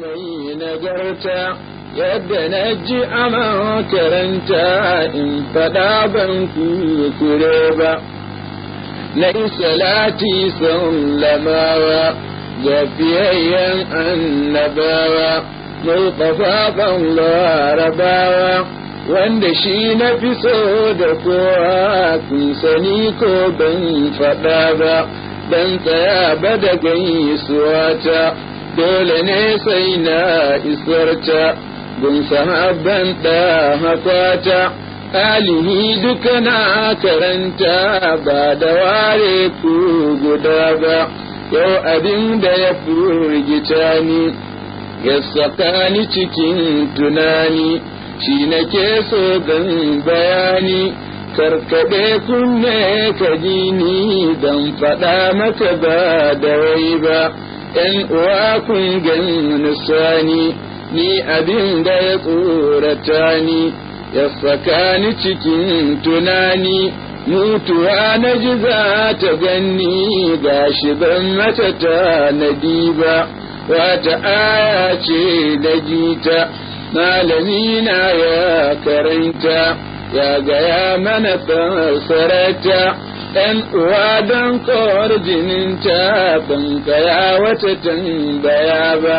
mai nagarta yadda na ji a makaranta in faɗa ban kure ba na salati sun lamawa ga fiyayyen annabawa mai ƙafafan larabawa wanda shi na fi so da kowa kun sani ko ban faɗa ba ban tsaya ba da gaisuwa ta dole ne sai na isarta gun sahabban da hakwata alihi duka na karanta ba da ware ku guda ba yau abin da ya furgita ni ya saka ni cikin tunani shi nake so gan bayani karkaɗe kunne ka ji ni don faɗa maka ba da wai ba ‘yan uwa kun gan sani ni abin da ya tsorata ni ya saka ni cikin tunani mutuwa na ji za ta ganni ga shi ban mata ta nadi ba wata aya ce da jita malami na ya karanta ya gaya mana fassarata ɗan uwa don kawar jininta ban kaya wata tambaya ba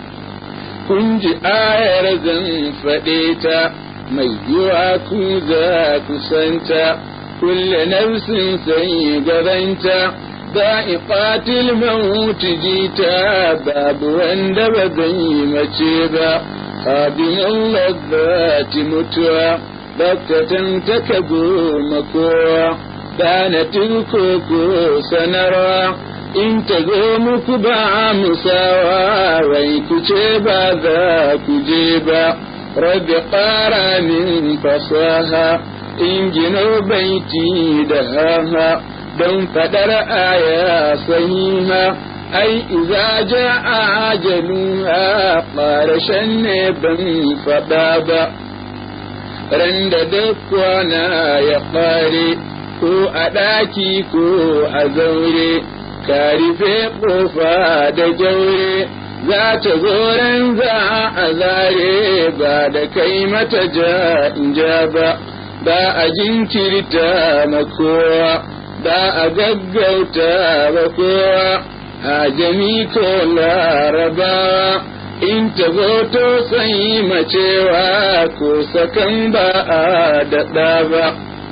kun ji ayar zan faɗe ta mai yiwa ku za ku santa kulle nafsin sai gabanta da'iqatil maut jita babu wanda ba zai mace ba abin lazzati mutuwa bakkatan taka goma kowa danatin koko sanarwa in ta zo muku ba musawa wai ku ce ba za ku je ba rabbi ƙara min fasaha in gino baiti da haha don faɗar aya sahiha ai iza ja ajaluha ƙarashen ne ban faɗa ba ran da duk kwana ya ƙare ko a ɗaki ko a zaure ka rufe ƙofa da jaure za ta zo ran za a zare ba da kai mata ja in ja ba ba a jinkirta ma kowa ba a gaggauta ba kowa a jami ko larabawa in ta zo to sai macewa ko sakan ba a daɗa ba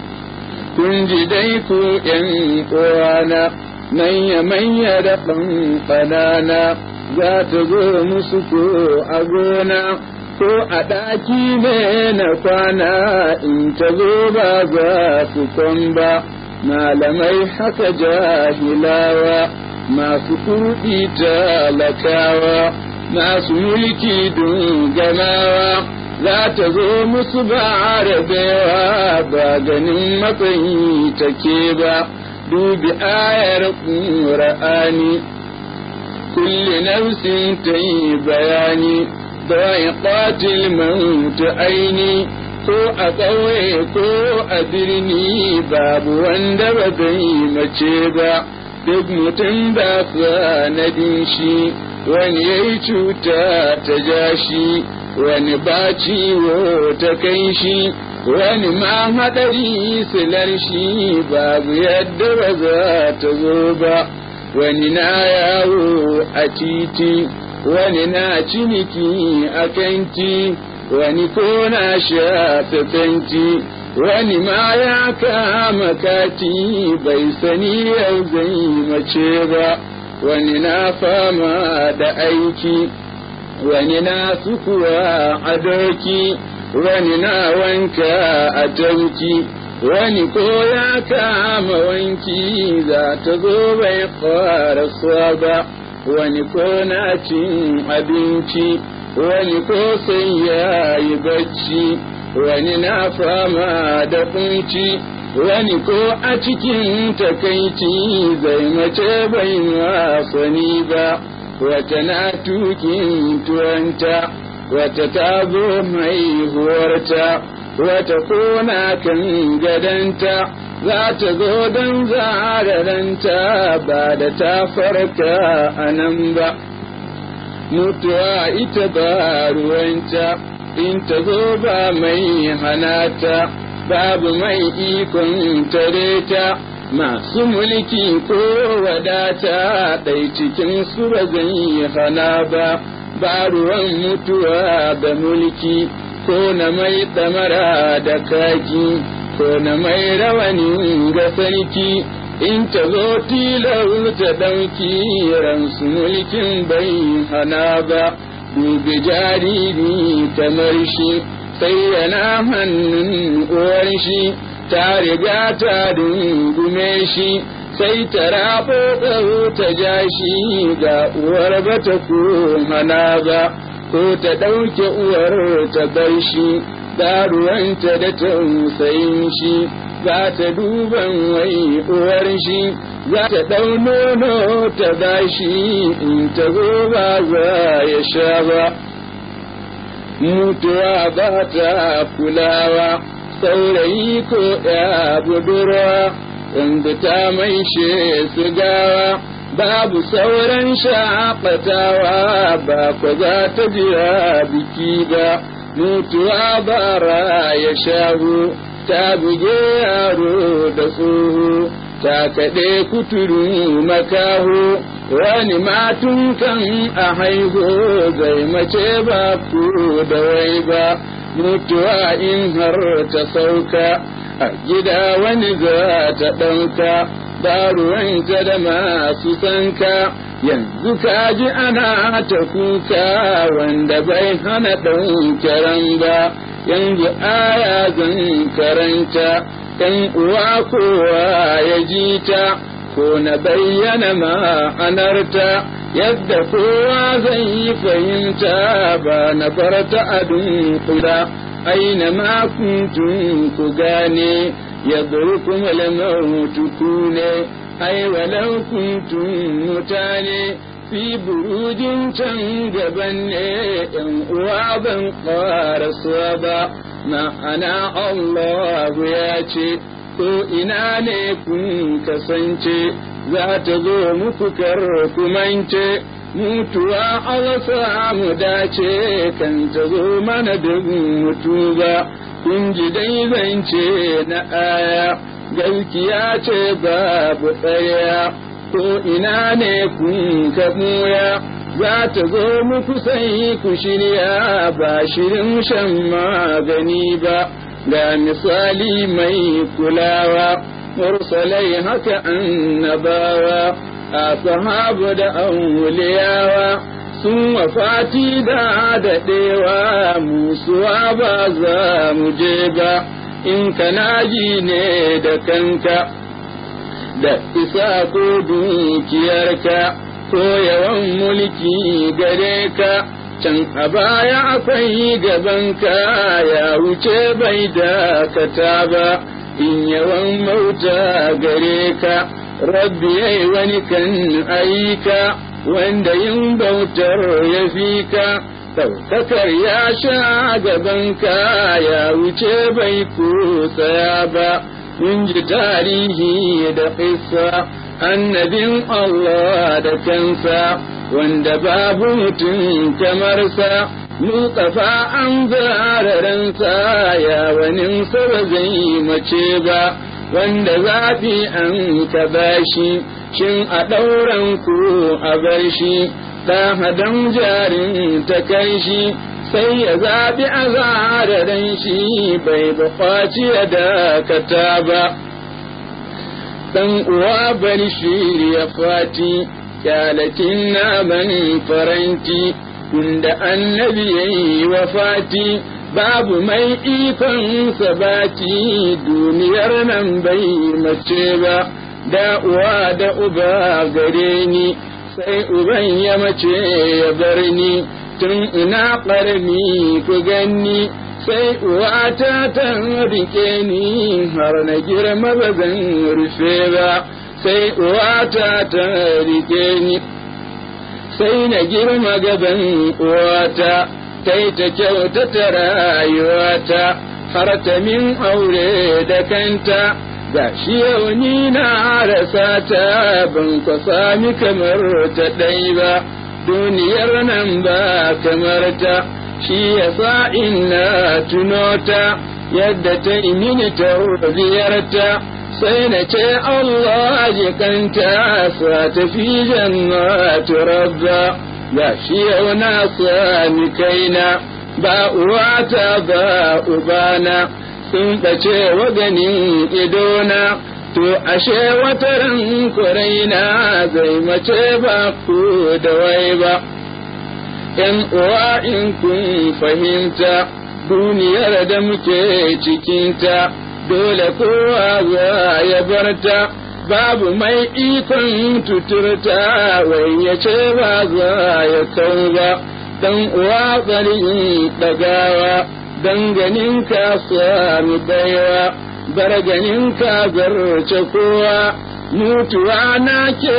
kun ji dai ku ’yan uwana manya-manya da ƙanƙanana za ta zo musu ko a gona ko a ɗaki ne na kwana in ta zo ba za su kwan ba malamai haka jahilawa masu kurɗi talakawa masu mulki gamawa za ta zo musu ba rabewa ba ganin matsayi take ba dubi ayar ƙura'ani kulli nafsin ta yi bayani don ƙatil mautu aini ko a ƙauye ko a birni babu wanda ba zai mace ba duk mutum ba sanadin shi wani ya yi cuta ta ja shi wani ba ciwo ta kai shi wani ma haɗari silar shi babu yadda ba za ta zo ba wani na yawo a titi wani na ciniki a kanti wani ko na sha fenti wani ma ya kama kati bai sani yau zai mace ba wani na fama da aiki wani na sukuwa a doki wani na wanka a tauki wani ko ya kama wanki za ta zo bai fara ba wani ko na cin abinci wani ko sai ya yi bacci wani na fama da kunci wani ko a cikin takaici zai mace bai wasani ba wata na tukin tuwanta wata ta zo mai huwarta wata kona kan gadanta za ta zo don zararanta ba da ta farka a nan ba mutuwa ita ba ruwanta in ta zo ba mai hanata babu mai ikon tare ta masu mulki ko wadata ɗai cikin su ba zai hana ba ba ruwan mutuwa da mulki ko na mai ɗamara da kaki ko na mai rawani ga sarki in ta zo tilar ta ɗauki ransu mulkin bai hana ba dubi jariri kamar shi sai yana hannun uwar shi ta riga ta dungume shi sai ta rabo ta ja shi ga uwar ba ta hana ba ko ta ɗauke uwar ta bar shi ruwanta da tausayin shi za ta duban wai uwar shi za ta ɗau nono ta bashi in ta zo ba za ya sha ba mutuwa ba ta kulawa saurayi ko ya budurwa wanda ta maishe su gawa babu sauran shaƙatawa ba kwa za ta jira biki ba mutuwa bara ya shahu ta buge yaro da tsoho ta kaɗe kuturu makaho wani matun kan a haihu zai mace ba ku da wai ba mutuwa in har ta sauka a gida wani za ta ɗauka ba ruwanta da masu sanka yanzu ka ji ana ta kuka wanda bai hana ɗaukaran ba yanzu aya zan karanta ɗan uwa kowa ya ji ta ko na bayyana ma'anarta yadda kowa zai yi fahimta ba na farta a dunkula aina ma kuntum ku gane yadrukum al-mautu kune ai walau kuntum mutane fi burujin can gaban ne ‘yan uwa ban ƙarasuwa ba, ma'ana Allah ya ce, ko ina ne kun kasance, za ta zo muku kumance, mutuwa Allah mu dace kan ta zo mana da mutu ba, kun ji dai zance na aya, gaskiya ce babu tsaya. ko ina ne kun ka buya za ta zo muku sai ku shirya ba shirin shan magani ba ga misali mai kulawa mursalai haka annabawa a sahabu da auliyawa sun wafati da daɗewa musuwa ba za mu je ba in kana ji ne da kanka da isa ko dukiyarka ko yawan mulki gare ka can a baya akwai gabanka ya wuce bai dakata ba in yawan mauta gare ka rabbi yai wani kan aika wanda yin bautar ya fi ka ɗaukakar ya sha gabanka ya wuce bai kusa ba mun ji tarihi da ƙissa annabin Allah da kansa wanda babu mutum kamar sa Mustafa an zararansa ya wani ba zai mace ba wanda zafi an ka bashi shin a ɗauran ku a bar shi ɗan jarin ta kai shi sai ya zaɓi a zararen shi bai buƙaci ya dakata ba ɗan uwa bari shi ya fati kyalatin naman faranti inda annabi ya yi wa fati babu mai ikon sabati duniyar nan bai mace ba da uwa da uba gare ni sai uban ya mace ya bar ni tun ina ƙarni ku ganni sai uwata ta rike ni har na girma ba zan rufe ba sai uwata ta rike ni sai na girma gaban uwata ta yi ta kyautata rayuwata har ta min aure da kanta ga shi yau ni na rasa ta ban kwa sami kamar ta ɗai ba duniyar nan ba kamar ta shi yasa ina tunota yadda ta yi mini ta ziyarta sai na ce Allah jikanta sa tafi jannatu rabba ga shi yau na sami kaina ba uwata ba ubana sun ɓace wa ganin idona to ashe wata ran kuraina zai mace ba ku da wai ba ‘yan uwa in kun fahimta duniyar da muke cikinta dole kowa za ya barta babu mai ikon tuturta wai ya ce ba za ya kau ba dan uwa tsari ɗagawa dan ganin ka sami baiwa bar ganin ka zarce kowa mutuwa na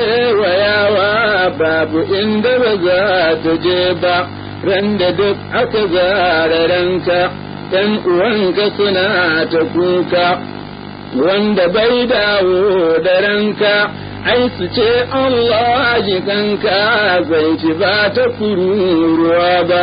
kewayawa babu inda ba za ta je ba ran da duk aka zara ranka ‘yan uwanka suna ta kuka wanda bai dawo da ranka ai su ce Allah jikanka zai ci ba ta kururuwa ba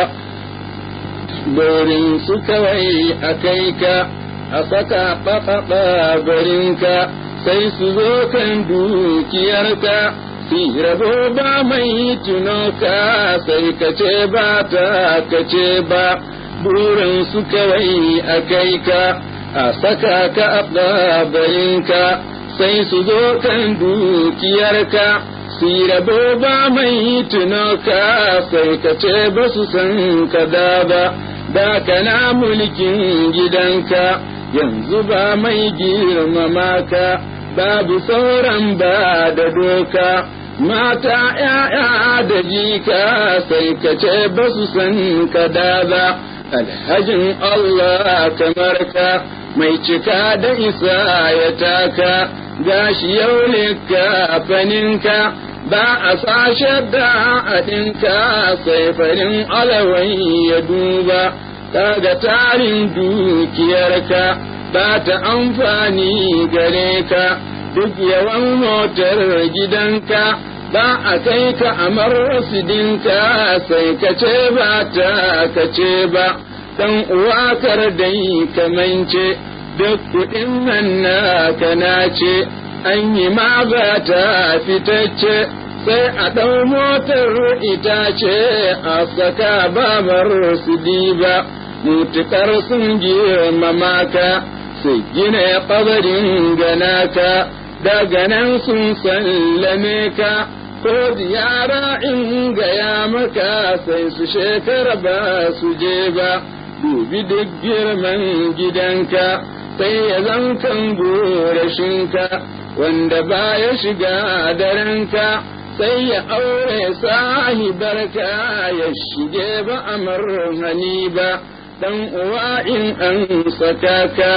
dorin su kawai a kai ka a saka ɓaɓaɓa barinka sai su zo kan dukiyarka si rabo ba mai tunoka sai ka ce ba ta ka ce ba burin su kawai a kai ka a saka ka a ɗabarinka sai su zo kan dukiyarka si rabo ba mai tunoka sai ka ce ba su san ka da ba da kana mulkin gidanka yanzu ba mai girmama ka babu sauran ba da doka mata ‘ya'ya da jika sai ka ce ba su san ka da ba alhajin Allah kamar ka mai cika da isa ya taka gashi yau ne kafaninka ba a sashe da adinka sai farin alawai ya duba kaga tarin dukiyarka ba ta amfani gare ka duk yawan motar gidanka ba a kai ka a marsidinka sai ka ce ba ta ka ce ba dan uwa kar dai kamance duk kuɗin nan naka nace an yi ma ba ta fitacce sai a ɗau motar itace a saka babar su diba mutukar sun girmama ka su gina ƙabarin ganaka daga nan sun sallame ka ko ziyara in gaya maka sai su shekara ba su je ba dubi duk girman gidanka sai ya zan kan gorashinka wanda ba ya shiga darenka sai ya aure sahibarka ya shige ba amar hani ba dan uwa in an saka ka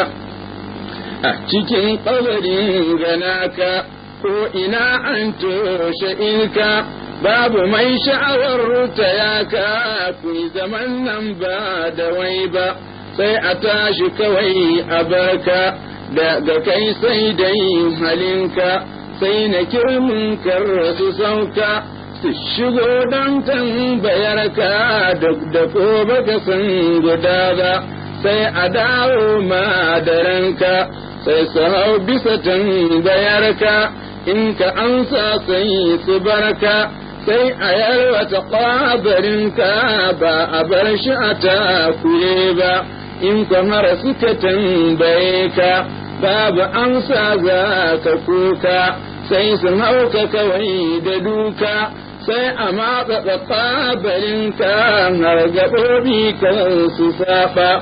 a cikin ƙabarin ganaka ko ina an toshe ilka babu mai sha'awar ta yaka ku zaman nan ba da wai ba sai a tashi kawai a barka daga kai sai dai halinka sai na kirmin su sauka su shigo don tambayarka duk da ko baka san guda ba sai a dawo ma da ranka sai su hau bisa tambayarka in ka amsa sai su barka sai a yarwata ƙwabarinka ba a bar shi a takure ba in kamar suka tambaye ka babu amsa za ka kuka sai su hauka kawai da duka sai a matsa ƙwabarinka har gaɓoɓi kan su saba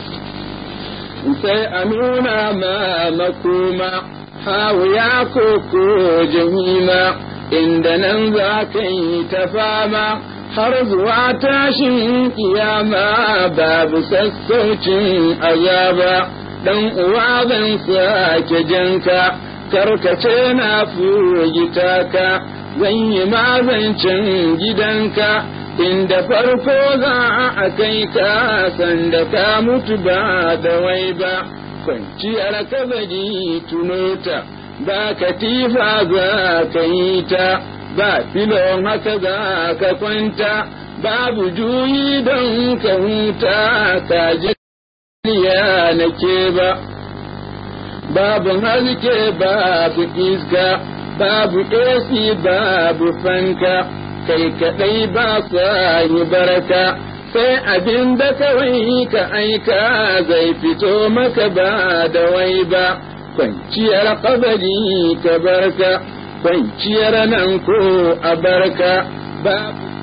sai a nuna ma makoma hawiya ko ko jahima inda nan za ka yi ta fama har zuwa tashin kiyama babu sassaucin azaba dan uwa zan sake janka karkace na furgita ka zan yi mazancin gidanka inda farko za a kai ka sanda ka mutu ba da wai ba kwanciyar kabari tunota ba katifa za ka yi ta ba filon haka za ka kwanta babu juyi don ka huta ka ya nake ba babu haske babu iska babu AC babu fanka kai kaɗai ba sa yi baraka sai abin da kawai ka aika zai fito maka ba da wai ba kwanciyar kabari ka barka kwanciyar nan ko a barka babu